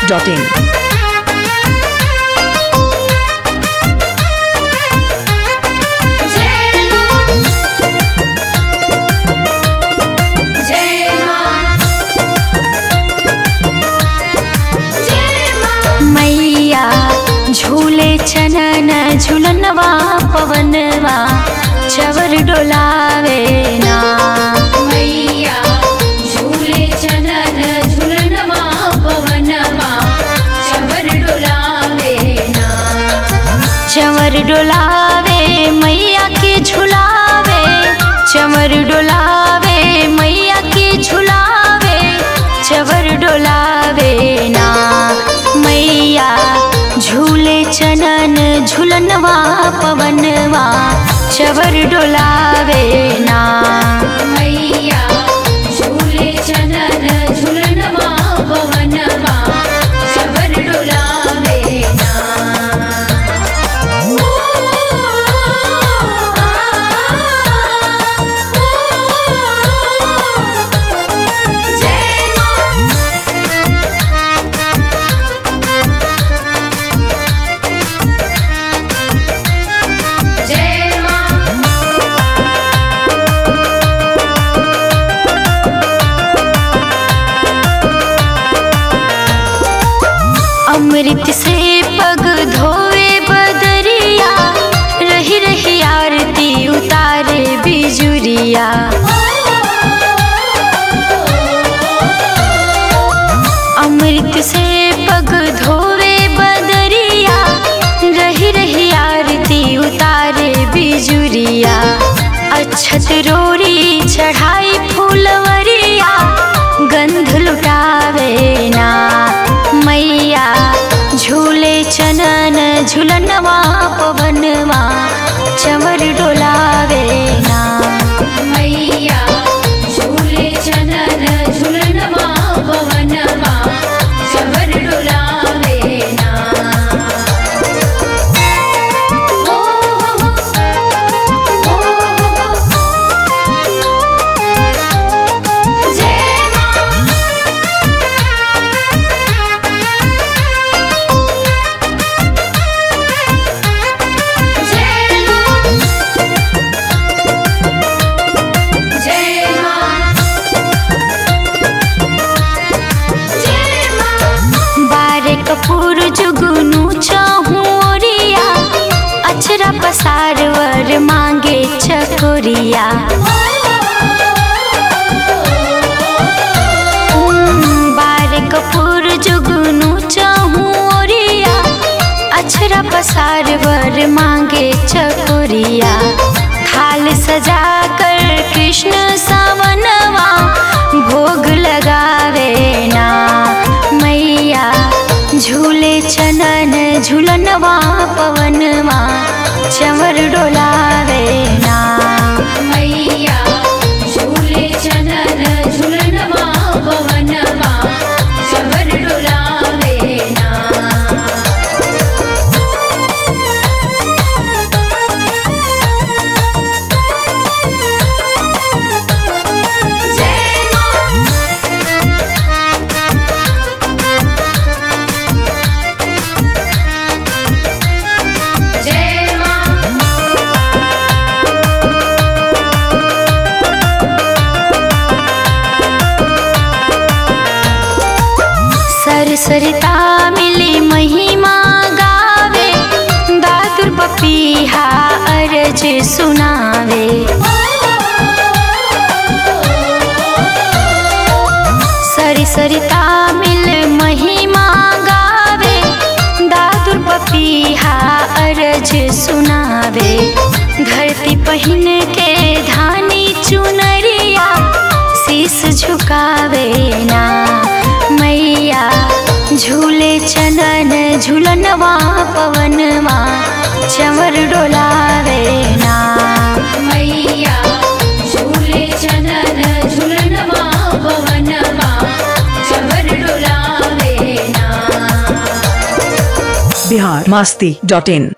masti.in. मैया झूले चनन झुलनवा पवनवा चवर डोलावे ना मैया झूले चनन झुलनवा पवनवा चवर डोलावे ना चवर डोलावे मैया के झुलावे चवर डोलावे मैया के झुलावे चवर डोलावे ना मैया झूले चनन झुलनवा पवनवा चवर डोलावे ना मैया झूले चनन झुलनवा पवनवा चवर डोलावे ना अमृत से पग धोवे बदरिया रही रही आरती उतारे बिजुरिया अमृत से पग धोवे बदरिया रही रही आरती उतारे बिजुरिया अच्छत रोरी चढ़ाई फूलवरिया गंध लुटावे ना मैया झूले चनन झुलनवा पवनवा चवर डोलावे ना मैया झूले चनन झुलनवा पवनवा चवर डोलावे ना ओ हो हो जय मां बारे कपूर जुगनू चाहूं ओरिया अचरा पसार वर मांगे चकोरिया बारे कपूर जुगनू चाहूं ओरिया अचरा पसार वर मांगे चकोरिया थाल सजा कर कृष्ण सावनवा भोग लगावे ना मैया झूले चनन झुलनवा पवनवा चवर डोलावे ना मैया झूले चनन झुलनवा पवनवा चवर डोलावे ना जय मां जय मां सरसरिता मिली महिमा गावे दादुर पपीहा अरज सुनावे सरसरिता मिल महिमा गावे दादुर पपीहा अरज सुनावे धरती पहिन के धानी चुनरिया शीस झुकावे ना मैया झूले चनन झुलनवा पवनवा चवर डोलावे ना मैया झूले चनन झुलनवा पवनवा चवर डोलावे ना Bihar masti.in.